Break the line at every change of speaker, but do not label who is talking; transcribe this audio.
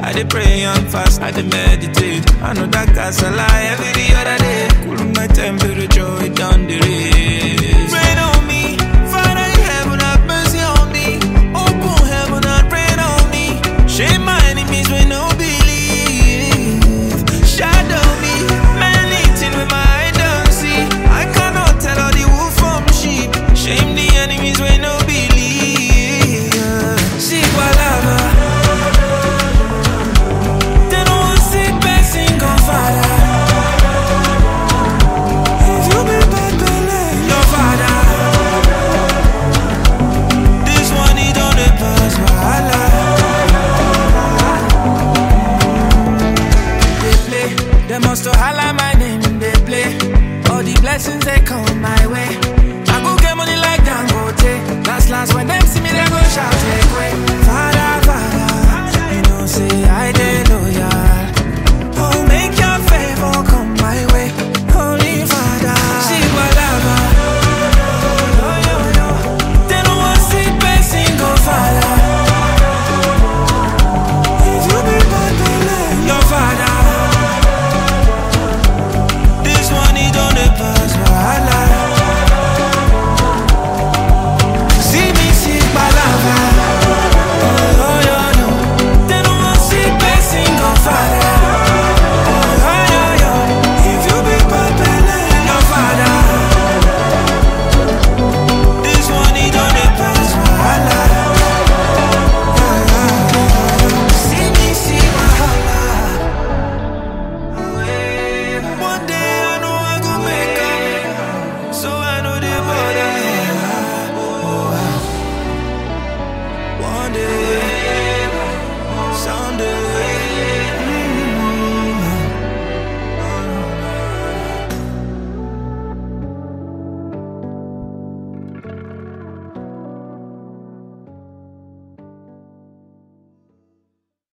I dey pray and fast, I dey meditate. I know that casala every other day. Cool my temperature, it down the race. Rain on me, Father in heaven, have mercy on me. Open heaven and rain on me. Shame my enemies when no believe. Shadow me, many things with my eye don't see. I cannot tell all the wolf from sheep. Shame the enemies when no believe. See palabra. They don't want sick person gon' father. If you be bad belle, your father. This one he don't dey pass wahala. They play, they must to holla my name. They play, all the blessings they come my way. I go get money like Dangote. Last last when them see me they go shout take way. Father, Father, you know say I dey loyal. Oh, make your favor come my way, Holy Father. See palabra. They don't want sick person go father. If you be bad belle, your father. This one he don't dey pass wahala. See me see palava. Oh, oh, yo, yo. They don't want sick person go father. Oh, oh, yo, yo. If you be bad belle, your father. This one he don't dey pass wahala. See me see wahala. One day I know I go make am, so I know the bother. One day.